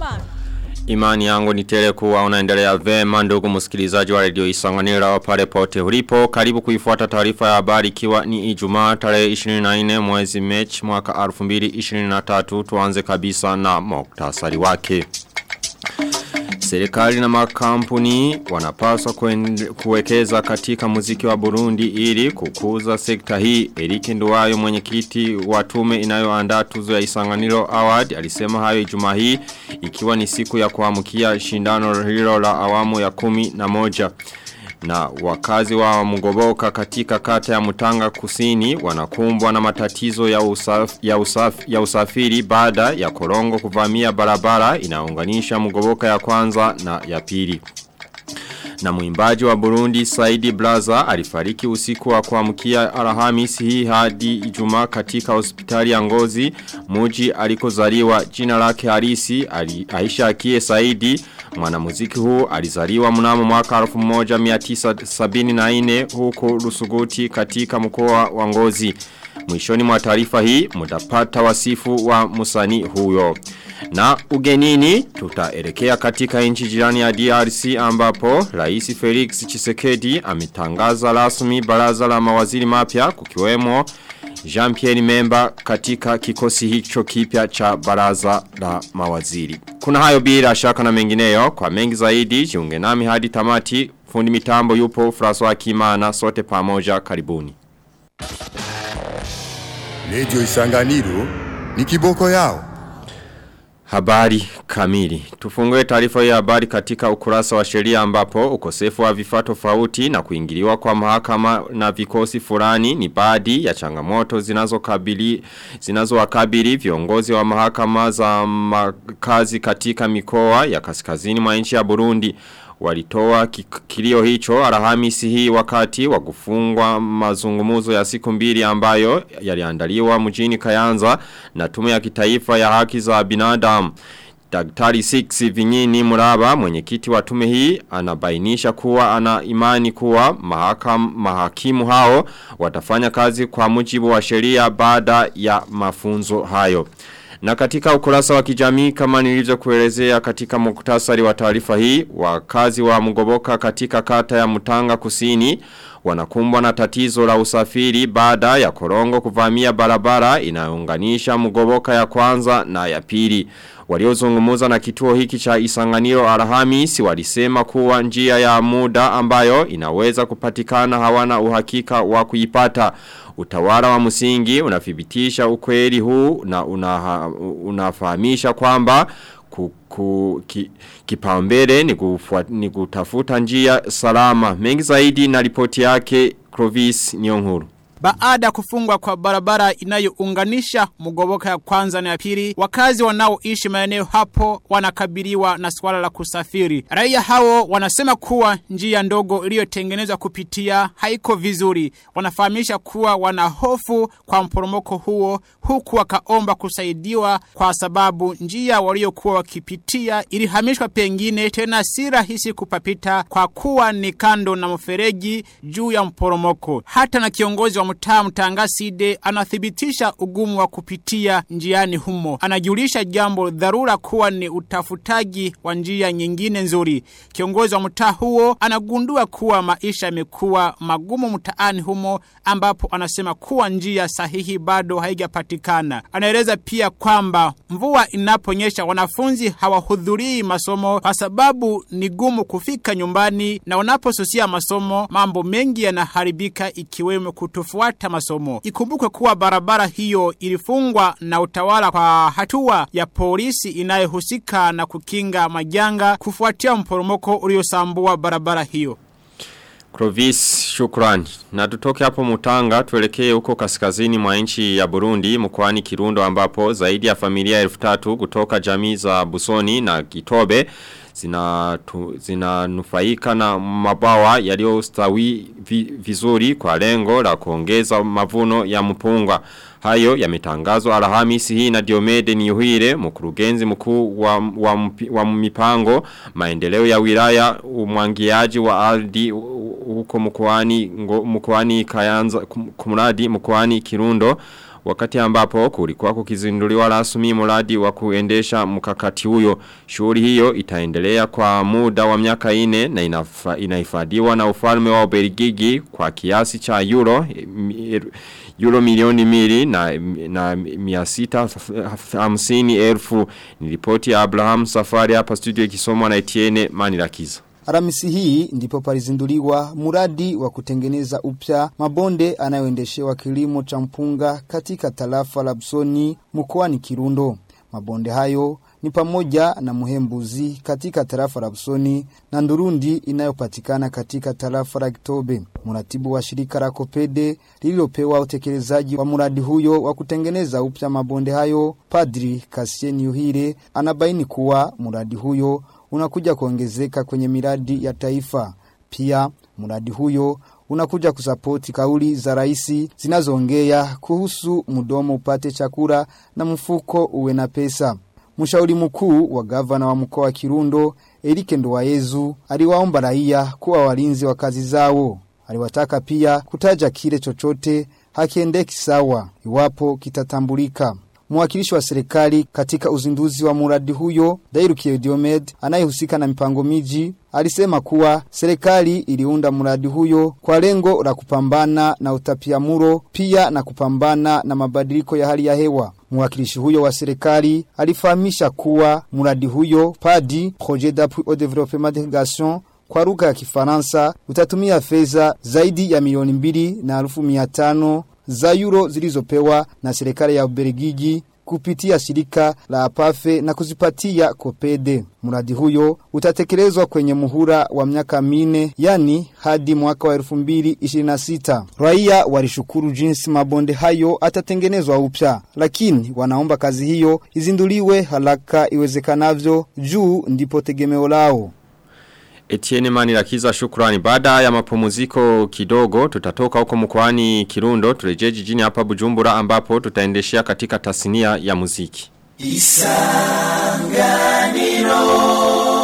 Nduwimana. Imani yangu ni tele kuwa unaendelea vema ndugu msikilizaji wa redio isanganira pale pote ulipo. Karibu kuifuata taarifa ya habari ikiwa ni ijumaa tarehe 24 mwezi mechi mwaka 2023 tuanze kabisa na moktasari wake. Serikali na makampuni wanapaswa kuwekeza katika muziki wa Burundi ili kukuza sekta hii. Erike Nduwayo mwenyekiti wa tume inayoandaa tuzo ya Isanganiro Award alisema hayo Ijumaa hii ikiwa ni siku ya kuamkia shindano hilo la awamu ya kumi na moja. Na wakazi wa Mugoboka katika kata ya Mutanga Kusini wanakumbwa na matatizo ya, usaf, ya, usaf, ya usafiri baada ya korongo kuvamia barabara inaunganisha Mugoboka ya kwanza na ya pili. Na muimbaji wa Burundi Saidi Blaza alifariki usiku wa kuamkia Alhamisi hii hadi Ijumaa katika hospitali ya Ngozi muji alikozaliwa jina lake halisi ali, Aisha Akie Saidi mwanamuziki huu alizaliwa mnamo mwaka 1974 huko Rusuguti katika mkoa wa Ngozi Mwishoni mwa taarifa hii mutapata wasifu wa musani huyo. Na ugenini tutaelekea katika nchi jirani ya DRC ambapo Rais Felix Chisekedi ametangaza rasmi baraza la mawaziri mapya kukiwemo Jean-Pierre Memba katika kikosi hicho kipya cha baraza la mawaziri. Kuna hayo bila shaka na mengineyo kwa mengi zaidi jiunge nami hadi tamati fundi mitambo yupo François Kimana sote pamoja karibuni. Lejo isanganiro ni kiboko yao. Habari kamili. Tufungue taarifa ya habari katika ukurasa wa sheria ambapo ukosefu wa vifaa tofauti na kuingiliwa kwa mahakama na vikosi fulani ni baadhi ya changamoto zinazokabili zinazowakabili viongozi wa mahakama za makazi katika mikoa ya kaskazini mwa nchi ya Burundi walitoa kilio hicho alhamisi hii wakati wa kufungwa mazungumuzo ya siku mbili ambayo yaliandaliwa mjini Kayanza na tume ya kitaifa ya haki za binadamu. Daktari 6 Vinyini Muraba mwenyekiti wa tume hii anabainisha kuwa ana imani kuwa mahakam, mahakimu hao watafanya kazi kwa mujibu wa sheria baada ya mafunzo hayo. Na katika ukurasa wa kijamii kama nilivyo kuelezea katika muktasari wa taarifa hii, wakazi wa Mugoboka katika kata ya Mutanga Kusini wanakumbwa na tatizo la usafiri baada ya korongo kuvamia barabara inayounganisha Mugoboka ya kwanza na ya pili. Waliozungumuza na kituo hiki cha Isanganiro Alhamisi walisema kuwa njia ya muda ambayo inaweza kupatikana hawana uhakika wa kuipata. Utawala wa msingi unathibitisha ukweli huu na unaha, unafahamisha kwamba kuku, ki, kipaumbele ni, ni kutafuta njia salama. Mengi zaidi na ripoti yake Clovis Nyonguru. Baada kufungwa kwa barabara inayounganisha mugoboka ya kwanza na ya pili, wakazi wanaoishi maeneo hapo wanakabiliwa na swala la kusafiri. Raia hao wanasema kuwa njia ndogo iliyotengenezwa kupitia haiko vizuri. Wanafahamisha kuwa wana hofu kwa mporomoko huo huku wakaomba kusaidiwa kwa sababu njia waliokuwa wakipitia ilihamishwa pengine tena si rahisi kupapita kwa kuwa ni kando na mfereji juu ya mporomoko. Hata na kiongozi wa mtaa mtangaside anathibitisha ugumu wa kupitia njiani humo. Anajulisha jambo dharura kuwa ni utafutaji wa njia nyingine nzuri. Kiongozi wa mtaa huo anagundua kuwa maisha yamekuwa magumu mtaani humo ambapo anasema kuwa njia sahihi bado haijapatikana. Anaeleza pia kwamba mvua inaponyesha wanafunzi hawahudhurii masomo kwa sababu ni gumu kufika nyumbani na wanaposusia masomo mambo mengi yanaharibika ikiwemo kutofuata masomo. Ikumbukwe kuwa barabara hiyo ilifungwa na utawala kwa hatua ya polisi inayohusika na kukinga majanga kufuatia mporomoko uliosambua barabara hiyo. Clovis shukrani. Na tutoke hapo mutanga tuelekee huko kaskazini mwa nchi ya Burundi mkoani Kirundo ambapo zaidi ya familia elfu tatu kutoka jamii za Busoni na Gitobe zinanufaika zina na mabawa yaliyostawi vi, vizuri kwa lengo la kuongeza mavuno ya mpunga. Hayo yametangazwa Alhamisi hii na Diomede Niuhire mkurugenzi mkuu wa, wa, wa mipango maendeleo ya wilaya umwangiaji wa ardhi huko mkoani mkoani Kayanza kumradi mkoani Kirundo wakati ambapo kulikuwa kukizinduliwa rasmi mradi wa kuendesha mkakati huyo. Shughuli hiyo itaendelea kwa muda wa miaka ine na inafa, inahifadhiwa na ufalme wa Ubelgiji kwa kiasi cha euro euro milioni mili na, na miasita hamsini elfu ni ripoti ya Abraham Safari hapa studio ikisomwa na Etienne Manirakiza. Aramisi hii ndipo palizinduliwa muradi wa kutengeneza upya mabonde anayoendeshewa kilimo cha mpunga katika tarafa la Busoni mkoani Kirundo. Mabonde hayo ni pamoja na Muhembuzi katika tarafa la Busoni na Ndurundi inayopatikana katika tarafa la Gitobe. Muratibu wa shirika la Kopede lililopewa utekelezaji wa muradi huyo wa kutengeneza upya mabonde hayo, Padri Kasien Yuhire anabaini kuwa muradi huyo unakuja kuongezeka kwenye miradi ya taifa. Pia mradi huyo unakuja kusapoti kauli za raisi zinazoongea kuhusu mdomo upate chakula na mfuko uwe na pesa. Mshauri mkuu wa gavana wa mkoa wa Kirundo Erike Nduwayezu aliwaomba raia kuwa walinzi wa kazi zao. Aliwataka pia kutaja kile chochote hakiendeki sawa iwapo kitatambulika. Mwakilishi wa serikali katika uzinduzi wa muradi huyo, Dairukiye Diomed, anayehusika na mipango miji, alisema kuwa serikali iliunda muradi huyo kwa lengo la kupambana na utapiamuro pia na kupambana na mabadiliko ya hali ya hewa. Mwakilishi huyo wa serikali alifahamisha kuwa muradi huyo PADI, Projet d'appui au développement d'irrigation kwa lugha ya Kifaransa utatumia fedha zaidi ya milioni mbili na elfu mia tano za euro zilizopewa na serikali ya Ubelgiji kupitia shirika la Apafe na kuzipatia Kopede. Mradi huyo utatekelezwa kwenye muhula wa miaka mine, yani hadi mwaka wa 2026. Raia walishukuru jinsi mabonde hayo atatengenezwa upya, lakini wanaomba kazi hiyo izinduliwe haraka iwezekanavyo, juu ndipo tegemeo lao. Etienne Manirakiza shukrani. Baada ya mapumziko kidogo tutatoka huko mkoani Kirundo turejee jijini hapa Bujumbura ambapo tutaendeshea katika tasnia ya muziki. Isanganiro.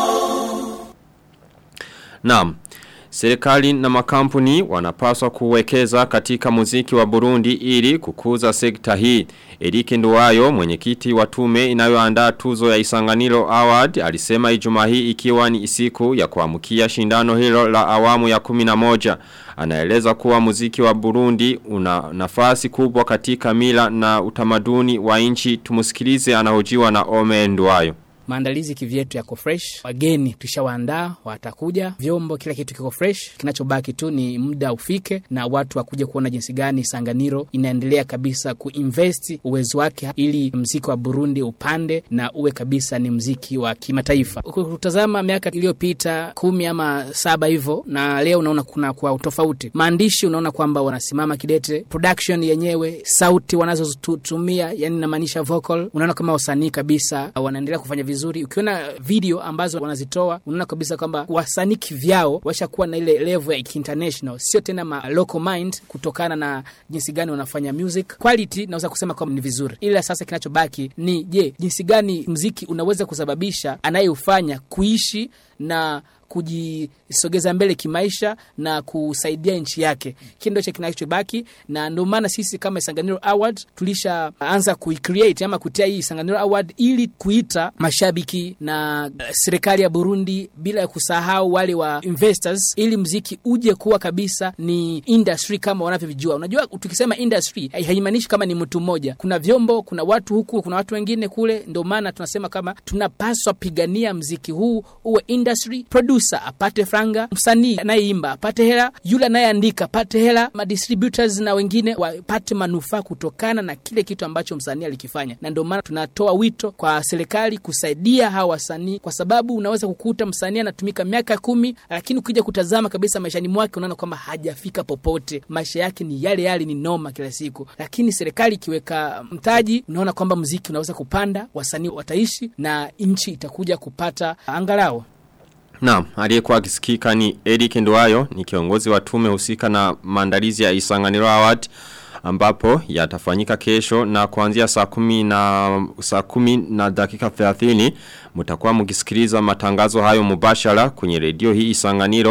Naam. Serikali na makampuni wanapaswa kuwekeza katika muziki wa Burundi ili kukuza sekta hii. Erike Nduwayo, mwenyekiti wa tume inayoandaa tuzo ya Isanganiro Award, alisema Ijumaa hii ikiwa ni siku ya kuamkia shindano hilo la awamu ya 11. Anaeleza kuwa muziki wa Burundi una nafasi kubwa katika mila na utamaduni wa nchi. Tumusikilize anahojiwa na Ome Nduwayo maandalizi kivyetu yako fresh, wageni tushawaandaa, watakuja, vyombo, kila kitu kiko fresh. Kinachobaki tu ni muda ufike na watu wakuja kuona jinsi gani Sanganiro inaendelea kabisa kuinvest uwezo wake ili mziki wa Burundi upande na uwe kabisa ni mziki wa kimataifa. Ukitazama miaka iliyopita kumi ama saba hivyo na leo unaona kuna kwa utofauti. Maandishi unaona kwamba wanasimama kidete, production yenyewe, sauti wanazotumia, yani namaanisha vocal, unaona kama wasanii kabisa wanaendelea kufanya vizuri vizuri. Ukiona video ambazo wanazitoa unaona kabisa kwamba wasanii vyao washakuwa na ile level ya international, sio tena ma local mind, kutokana na jinsi gani wanafanya music quality. Naweza kusema kwamba ni vizuri, ila sasa kinachobaki ni je, jinsi gani mziki unaweza kusababisha anayeufanya kuishi na kujisogeza mbele kimaisha na kusaidia nchi yake. Kile ndio kinachobaki, na ndio maana sisi kama Isanganiro Award tulishaanza kuicreate ama kutia hii Isanganiro Award ili kuita mashabiki na uh, serikali ya Burundi, bila ya kusahau wale wa investors, ili mziki uje kuwa kabisa ni industry kama wanavyovijua. Unajua, tukisema industry haimaanishi kama ni mtu mmoja, kuna vyombo, kuna watu huku, kuna watu wengine kule. Ndio maana tunasema kama tunapaswa pigania mziki huu uwe industry producer apate franga, msanii anayeimba apate hela, yule anayeandika apate hela, madistributors na wengine wapate manufaa kutokana na kile kitu ambacho msanii alikifanya. Na ndio maana tunatoa wito kwa serikali kusaidia hawa wasanii, kwa sababu unaweza kukuta msanii anatumika miaka kumi, lakini ukija kutazama kabisa maishani mwake unaona kwamba hajafika popote. Maisha yake ni yale yale, ni noma kila siku. Lakini serikali ikiweka mtaji, unaona kwamba mziki unaweza kupanda, wasanii wataishi na nchi itakuja kupata angalau Naam, aliyekuwa akisikika ni Eric Nduwayo, ni kiongozi wa tume husika na maandalizi ya Isanganiro Award ambapo yatafanyika kesho na kuanzia saa kumi na saa kumi na dakika 30 mtakuwa mkisikiliza matangazo hayo mubashara kwenye redio hii Isanganiro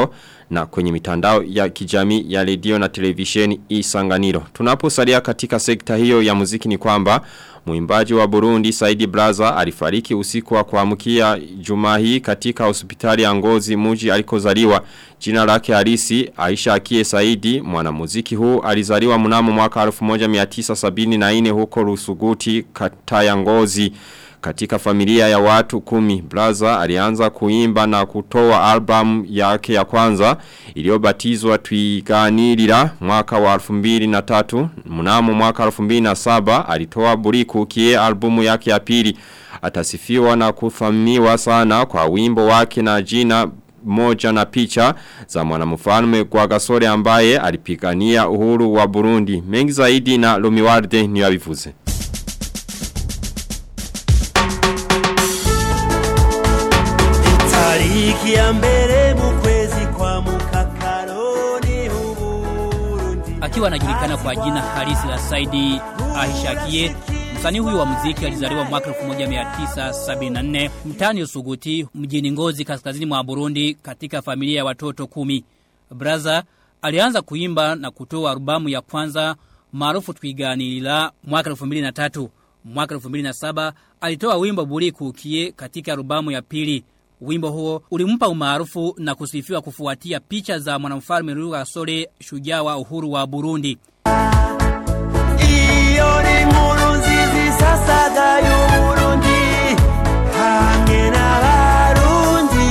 na kwenye mitandao ya kijamii ya redio na televisheni Isanganiro. Tunaposalia katika sekta hiyo ya muziki ni kwamba Muimbaji wa Burundi Saidi Braza alifariki usiku wa kuamkia Jumaa hii katika hospitali ya Ngozi mji alikozaliwa. Jina lake halisi Aisha Akie Saidi mwanamuziki huu alizaliwa mnamo mwaka 1974 huko Rusuguti kata ya Ngozi. Katika familia ya watu kumi, Braza alianza kuimba na kutoa album yake ya kwanza iliyobatizwa Twiganirira mwaka wa 2003. Mnamo mwaka 2007 alitoa Buriku kie albumu yake ya pili. Atasifiwa na kuthaminiwa sana kwa wimbo wake na jina moja na picha za mwanamfalme kwa gasore ambaye alipigania uhuru wa Burundi. Mengi zaidi na Lumiwarde ni yabivuze. tariki ya mbere mu kwezi kwa mukakaroni uburundi Akiwa anajulikana kwa jina halisi la Saidi Ahishakie, msanii huyu wa muziki alizaliwa mwaka 1974 mtaani Usuguti mjini Ngozi kaskazini mwa Burundi katika familia ya watoto kumi. Braza alianza kuimba na kutoa albamu ya kwanza maarufu Twiganirira mwaka 2003. Mwaka 2007 alitoa wimbo Buri Kukie katika albamu ya pili. Wimbo huo ulimpa umaarufu na kusifiwa kufuatia picha za mwanamfalme Rwagasore shujaa wa uhuru wa Burundi. iyo ni inkuru nziza isasaga y'uburundi hamwe n'abarundi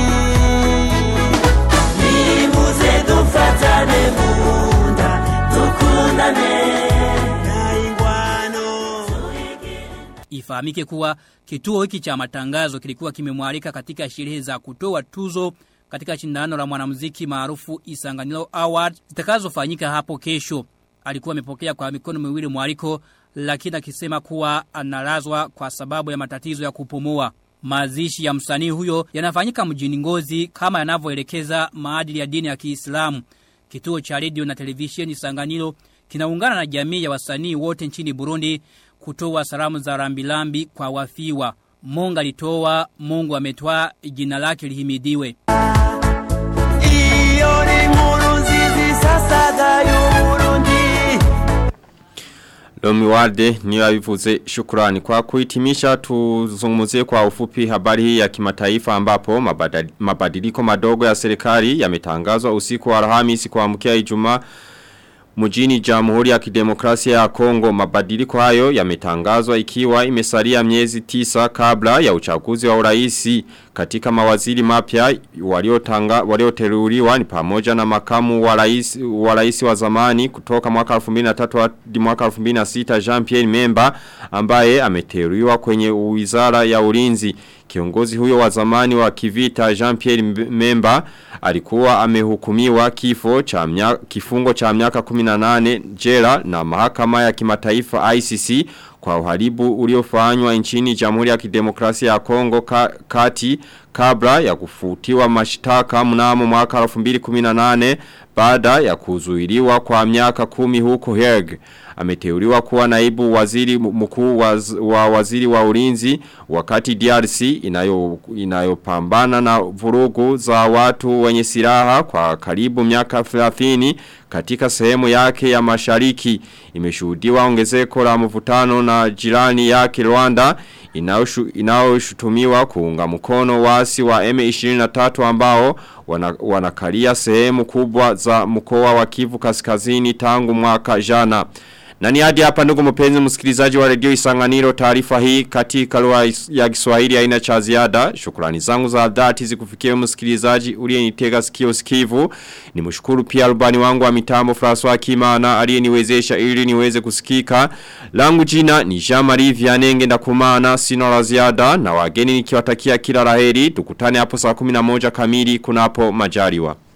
nimuze dufatane mu nda dukundane nta ingwano Ifahamike kuwa kituo hiki cha matangazo kilikuwa kimemwalika katika sherehe za kutoa tuzo katika shindano la mwanamuziki maarufu Isanganiro Award zitakazofanyika hapo kesho. Alikuwa amepokea kwa mikono miwili mwaliko lakini akisema kuwa analazwa kwa sababu ya matatizo ya kupumua. Mazishi ya msanii huyo yanafanyika mjini Ngozi kama yanavyoelekeza maadili ya dini ya Kiislamu. Kituo cha redio na televisheni Sanganiro kinaungana na jamii ya wasanii wote nchini Burundi kutoa salamu za rambilambi kwa wafiwa. Mungu alitoa, Mungu ametoa, jina lake lihimidiwe. iyo ni inkuru nziza isasaga y'uburundi Lomi Walde ni wabivuze shukurani. Kwa kuhitimisha tuzungumuzie kwa ufupi habari hii ya kimataifa ambapo mabadali- mabadiliko madogo ya serikali yametangazwa usiku wa Alhamisi kuamkia Ijumaa Mujini Jamhuri ya Kidemokrasia ya Kongo mabadiliko hayo yametangazwa ikiwa imesalia miezi tisa kabla ya uchaguzi wa uraisi katika mawaziri mapya waliotanga walioteuliwa ni pamoja na makamu wa rais wa rais wa zamani kutoka mwaka 2003 hadi mwaka 2006 Jean Pierre Memba ambaye ameteuliwa kwenye wizara ya ulinzi Kiongozi huyo wa zamani wa kivita Jean-Pierre Memba alikuwa amehukumiwa kifo cha mnya, kifungo cha miaka 18 jela na mahakama ya kimataifa ICC kwa uharibu uliofanywa nchini Jamhuri ya Kidemokrasia ya Kongo ka, kati kabla ya kufutiwa mashtaka mnamo mwaka 2018 baada ya kuzuiliwa kwa miaka kumi huko Hague ameteuliwa kuwa naibu waziri mkuu waz, wa waziri wa ulinzi wakati DRC inayo inayopambana na vurugu za watu wenye silaha kwa karibu miaka 30 katika sehemu yake ya mashariki imeshuhudiwa ongezeko la mvutano na jirani yake Rwanda inaoshutumiwa kuunga mkono wasi wa M23 ambao wana, wanakalia sehemu kubwa za mkoa wa Kivu kaskazini tangu mwaka jana. Na ni hadi hapa ndugu mpenzi msikilizaji wa redio Isanganiro taarifa hii katika lugha ya Kiswahili haina cha ziada. Shukrani zangu za dhati zikufikie msikilizaji uliyenitega sikio sikivu. Nimshukuru pia rubani wangu wa mitambo François Kimana aliyeniwezesha ili niweze kusikika. Langu jina ni Jean-Marie Vianenge ndakumana sina la ziada na wageni nikiwatakia kila laheri. Tukutane hapo saa 11 kamili kunapo majaliwa.